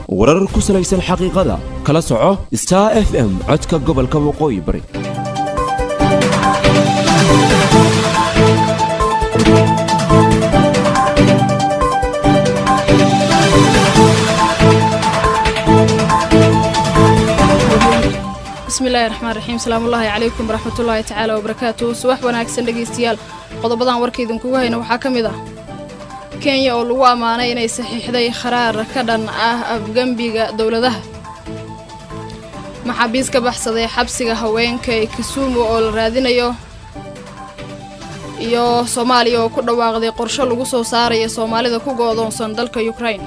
warar ku salaysan xaqiiqada kala soco star f m codka gobolka waqooyi bari bismillahi raxmaan raxiim salaamullaahi calaykum waraxmatullaahi tacaala wabarakaatu subax wanaagsan dhegaystayaal qodobadan warka idinkugu hayna waxaa ka mid ah kenya oo lagu ammaanay inay saxiixday kharaar ka dhan ah afgembiga dowladaha maxaabiis ka baxsaday xabsiga haweenka ee kisumu oo la raadinayo iyo soomaaliya oo ku dhawaaqday qorsho lagu soo saaraya soomaalida ku go'doonsan dalka yukrain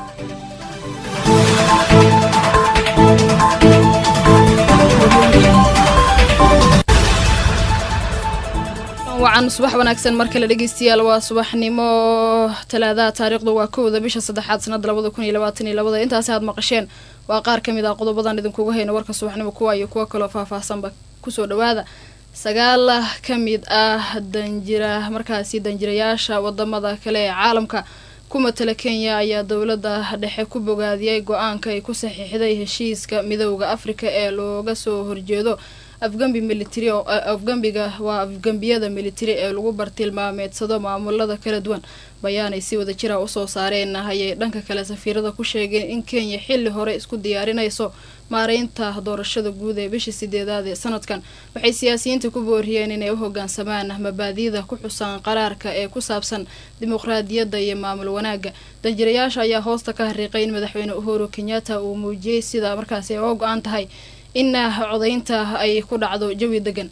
wacan subax wanaagsan mar kale dhegeystayaal waa subaxnimo talaadaha taariikhdu waa kowda bisha saddexaad sanada labada kun iyo labaatan iyo labada intaasi aad maqasheen waa qaar ka mid ah qodobadan idinkuga hayna warka subaxnimo kuwa iyo kuwo kaloo faahfaahsanba kusoo dhawaada sagaal ka mid ah danjira markaasi danjirayaasha wadamada kale ee caalamka ku matala kenya ayaa dowladda dhexe ku bogaadiyey go-aanka ay ku saxiixday heshiiska midowda afrika ee looga soo horjeedo afgambi militari afgambiga waa afgambiyada militari ee lagu bartilmaameedsado maamulada kala duwan bayaanay si wada jira usoo saareen ayay dhanka kale safiirada ku sheegeen in kenya xilli hore isku diyaarinayso maareynta doorashada guud ee bishii sideedaad ee sanadkan waxay siyaasiyiinta ku booriyeen inay u hogaansamaan mabaadiida ku xusan qaraarka ee ku saabsan dimuqraadiyadda iyo maamul wanaagga danjirayaasha ayaa hoosta ka hariiqay in madaxweyne uhuru kenyatta uu muujiyey sida markaasi ay oo go-aan tahay in codaynta ay ku dhacdo jawi degan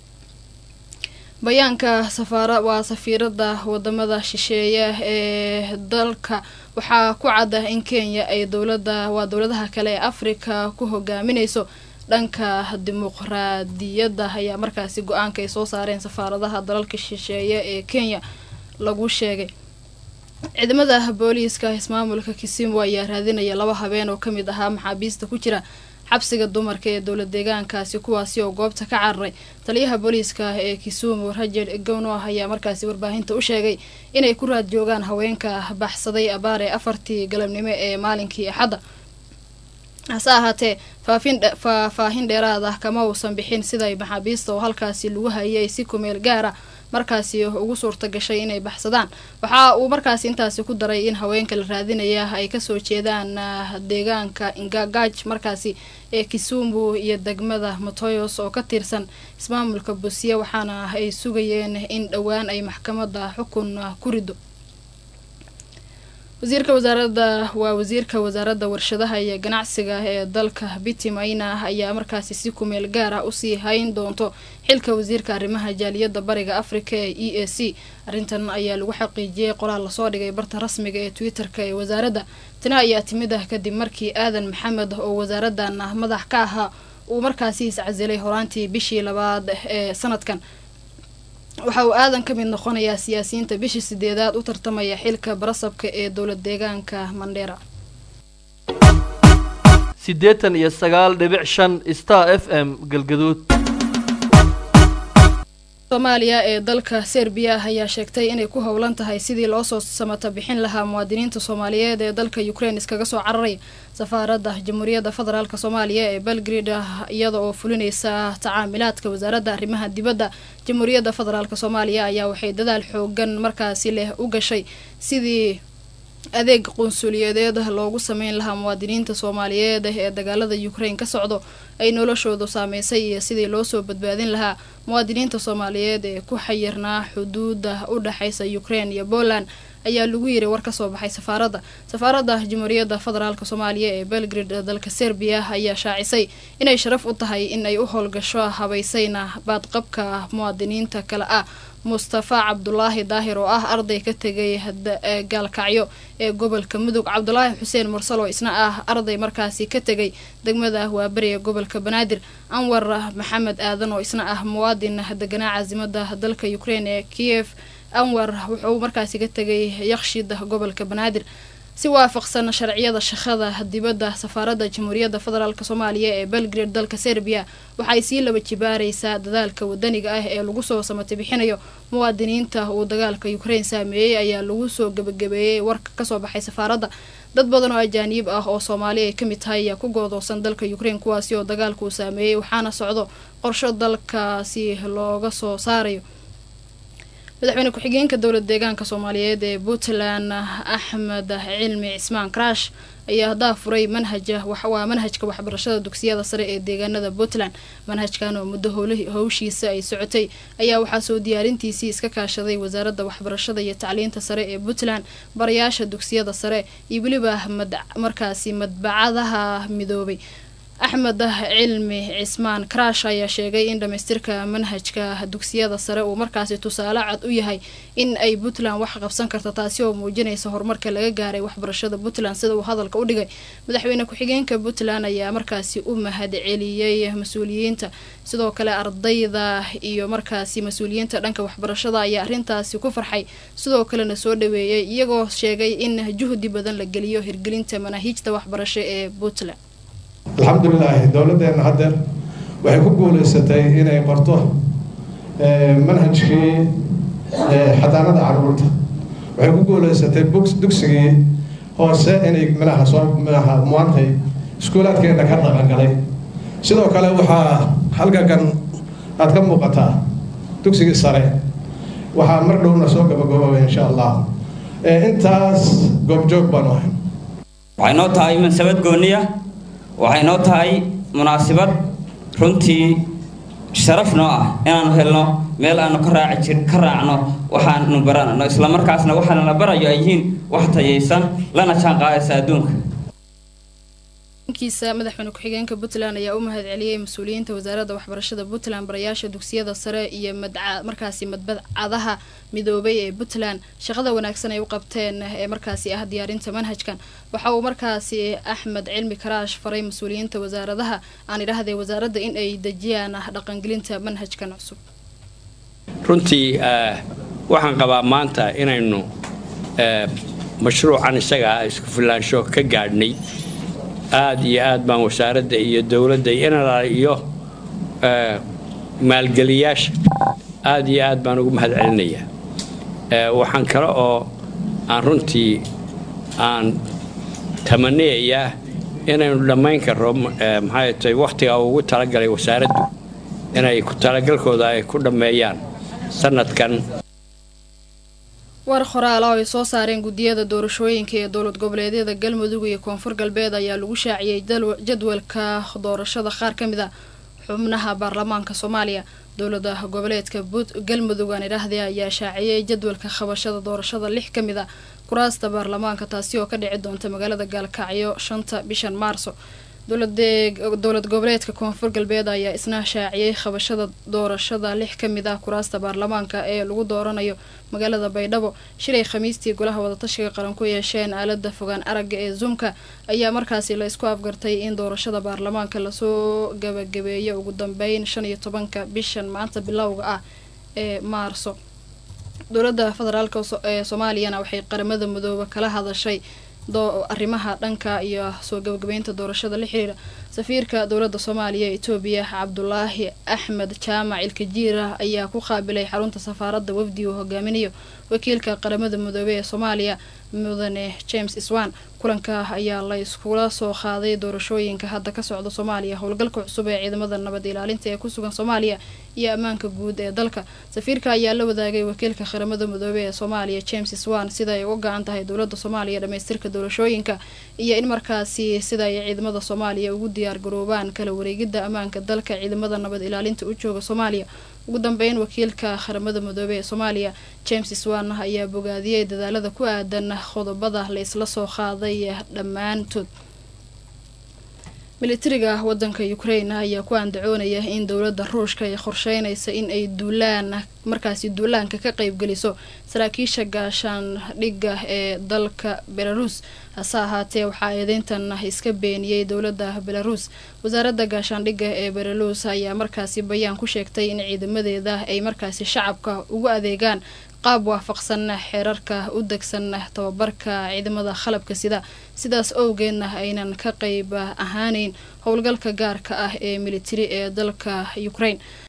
bayaanka safaara waa safiirada wadamada shisheeye ee dalka waxaa ku cadda in kenya ay dowlada waa dowladaha kale ee afrika ku hogaaminayso dhanka dimuqraadiyadda ayaa markaasi go-aanka ay soo saareen safaaradaha dalalka shisheeye ee kenya lagu sheegay ciidamada booliiska ismaamulka kisimu ayaa raadinaya laba habeen oo kamid ahaa maxaabiista ku jira xabsiga dumarka ee dowlad deegaankaasi kuwaasi oo goobta ka cararay taliyaha booliiska ee kisumu rajer gowno ayaa markaasi warbaahinta u sheegay inay ku raad joogaan haweenka baxsaday abaar ee afartii galabnimo ee maalinkii axadda hase ahaatee faafaahin dheeraad ah kama uusan bixin siday maxaabiista oo halkaasi lagu hayay si kumeel gaara markaasi ugu suurta gashay inay baxsadaan waxa uu markaasi intaasi ku daray in haweenka la raadinaya ay kasoo jeedaan deegaanka ingagaj markaasi ee kisumbu iyo degmada motoyos oo ka tirsan ismaamulka busiya waxaana ay sugayeen in dhowaan ay maxkamada xukun ku rido wasiirka wasaaradda waa wasiirka wasaaradda warshadaha iyo ganacsiga ee dalka biti maina ayaa markaasi si kumeel gaar ah usii hayn doonto xilka wasiirka arrimaha jaaliyadda bariga afrika ee e a c arrintan ayaa lagu xaqiijiyey qoraal lasoo dhigay barta rasmiga ee twitter-ka ee wasaaradda tana ayaa timid ah kadib markii aadan maxamed oo wasaaraddan madax ka ahaa uu markaasi iscasilay horaantii bishii labaad ee sanadkan waxa uu aadan ka mid noqonayaa siyaasiyiinta bishii sideedaad u tartamaya xilka barasabka ee dowlad deegaanka mandheera siddeetan iyo sagaal dhibic shan star f m galgaduud soomaaliya ee dalka serbiya ayaa sheegtay inay ku howlan tahay sidii loosoo samata bixin lahaa muwaadiniinta soomaaliyeed ee dalka ukraine iskaga soo cararaya safaaradda jamhuuriyadda federaalk soomaaliya ee belgrade iyada oo fulinaysa tacaamilaadka wasaaradda arrimaha dibadda jamhuuriyadda federaalk soomaaliya ayaa waxay dadaal xoogan markaasi leh u gashay sidii adeeg qunsuliyadeed loogu sameyn lahaa muwaadiniinta soomaaliyeed ee dagaalada ukraine ka socdo ay noloshoodu saameysay iyo sidii loosoo badbaadin lahaa muwaadiniinta soomaaliyeed ee ku xayirnaa xuduuda u dhexaysa ukraine iyo poland ayaa lagu yiri war kasoo baxay safaaradda safaaradda jamhuuriyadda federaalk soomaaliya ee belgrade dalka serbiya ayaa shaacisay inay sharaf u tahay in ay u howlgasho habaysayna baadqabka muwaadiniinta kale ah mustafa cabdulaahi daahir oo ah arday ka tegay gaalkacyo ee gobolka mudug cabdulaahi xuseen mursal oo isna ah arday markaasi ka tegay degmada waaberiga gobolka banaadir anwar maxamed aadan oo isna ah muwaadin deganaa caasimada dalka ukraine ee kiev anwar wuxuu markaasi ka tegay yakshid gobolka banaadir si waafaqsan sharciyada shaqada dibadda safaaradda jamhuuriyadda federaalk soomaaliya ee belgrade dalka serbiya waxay sii laba jibaaraysaa dadaalka wadaniga ah ee lagu soo samata bixinayo muwaadiniinta uu dagaalka ukraine saameeyey ayaa lagu soo gebagabeeyey warka kasoo baxay safaaradda dad badan oo ajaaniib ah oo soomaali ay ka mid tahay ayaa ku goodoosan dalka ukraine kuwaasi oo dagaalka uu saameeyey waxaana socdo qorsho dalkaasi looga soo saarayo madaxweyne ku-xigeenka dowlad deegaanka soomaaliyeed ee puntland axmed cilmi cismaan karash ayaa haddaa furay manhaja waa manhajka waxbarashada dugsiyada sare ee deegaanada puntland manhajkan oo muddo howshiisa ay socotay ayaa waxaa soo diyaarintiisii iska kaashaday wasaaradda waxbarashada iyo tacliinta sare ee puntland barayaasha dugsiyada sare iyo weliba markaasi madbacadaha midoobay axmed cilmi cismaan karash ayaa sheegay in dhamaystirka manhajka dugsiyada sare uu markaasi tusaale cad u yahay in ay puntland wax qabsan karto taasi oo muujinaysa horumarka laga gaaray waxbarashada puntland sida uu hadalka u dhigay madaxweyne ku-xigeenka puntland ayaa markaasi u mahad celiyey mas-uuliyiinta sidoo kale ardayda iyo markaasi mas-uuliyiinta dhanka waxbarashada ayaa arrintaasi ku farxay sidoo kalena soo dhaweeyay iyagoo sheegay in juhdi badan la geliyo hirgelinta manaahiijta waxbarasho ee puntland alxamdulilaahi dowladdeena haddeer waxay ku guulaysatay inay qorto manhajkii xadaanada caruurta waxay ku guulaysatay dugsigii hoose inay minaha soo minaha muantay iskuulaadkeena ka dhaqangalay sidoo kale waxaa halkakan aada ka muuqataa dugsigii sare waxaa mar dhowna soo gabagaboobay insha allah intaas goobjoog baanu ahay waxay noo tahay mansabad gooniya waxay noo tahay munaasibad runtii sharaf noo ah inaanu helno meel aanu ka raaci jir ka raacno waxaanu baranano islamarkaasna waxaana la barayo ay yihiin wax tayaysan lana jaan qaadaysa adduunka kiisa madaxweyne ku-xigeenka puntland ayaa u mahad celiyey mas-uuliyiinta wasaaradda waxbarashada puntland barayaasha dugsiyada sare iyo madca markaasi madbadcadaha midoobay ee puntland shaqada wanaagsan ay u qabteen ee markaasi ah diyaarinta manhajkan waxa uu markaasi axmed cilmi karaash faray mas-uuliyiinta wasaaradaha aan idhaahday wasaaradda in ay dejiyaan dhaqangelinta manhajkan cusub runtii waxaan qabaa maanta inaynu mashruucan isaga ah isku filaansho ka gaadhnay aada iyo aad baan wasaaradda iyo dowladda inala iyo maalgeliyaasha aada iyo aad baan ugu mahad celinayaa waxaan kale oo aan runtii aan tamaniyayaa inaynu dhammayn karro maxay tahay wakhtiga ugu talagalay wasaaraddu inay ku talagalkooda ay ku dhammeeyaan sanadkan war qoraal oo ay soo saareen guddiyada doorashooyinka ee dowlad goboleedyada galmudug iyo koonfur galbeed ayaa lagu shaaciyey jadwalka doorashada qaar ka mid a xubnaha baarlamaanka soomaaliya dowlada goboleedka galmudug aan idhaahday ayaa shaaciyey jadwalka qabashada doorashada lix ka mid a kuraasta baarlamaanka taasi oo ka dhici doonta magaalada gaalkacyo shanta bishan maarso dowlad goboleedka koonfur galbeed ayaa isna shaaciyey qabashada doorashada lix ka mid ah kuraasta baarlamaanka ee lagu dooranayo magaalada baydhabo shilay khamiistii golaha wadatashiga qaran ku yeesheen aalada fogaan aragga ee zoomka ayaa markaasi la isku afgartay in doorashada baarlamaanka lasoo gabagabeeyo ugu dambeyn shan iyo tobanka bishan maanta bilowga ah ee maarso dowladda federaalk ee soomaaliyana waxay qaramada midoobe kala hadashay arrimaha dhanka iyo soo gabagabeynta doorashada la xiriira safiirka dowladda soomaaliya ee etoobiya cabdulaahi axmed jaamac ilkajiira ayaa ku qaabilay xarunta safaaradda wafdi uu hogaaminayo wakiilka qaramada midoobey ee soomaaliya mudane james iswan kulanka ayaa la iskula soo qaaday doorashooyinka hadda ka socda soomaaliya howlgalka cusub ee ciidamada nabad ilaalinta ee kusugan soomaaliya iyo ammaanka guud ee dalka safiirka ayaa la wadaagay wakiilka qaramada midoobey ee soomaaliya james iswan sida ay uga go-an tahay dowlada soomaaliya dhamaystirka doorashooyinka iyo in markaasi sida ay ciidamada soomaaliya ugu diyaar garoobaan kala wareegida ammaanka dalka ciidamada nabad ilaalinta u jooga soomaaliya ugu dambeyn wakiilka qaramada midoobey ee soomaaliya james iswan ayaa bogaadiyey dadaalada ku aadan qodobada la isla soo qaaday dhammaantood militariga wadanka ukraine ayaa ku andacoonaya in dowladda ruushka ay qorsheynaysa in ay duulaan markaasi duulaanka ka qeybgeliso saraakiisha gaashaandhigga ee dalka belarus hase ahaatee waxaa eedeyntan iska beeniyey dowladda belarus wasaaradda gaashaandhigga ee belarus ayaa markaasi bayaan ku sheegtay in ciidamadeeda ay markaasi shacabka ugu adeegaan qaab waafaqsan xeerarka u degsan tababarka ciidamada qalabka sida sidaas owgeedna aynan ka qeyb ahaaneyn howlgalka gaarka ah ee militari ee dalka ukraine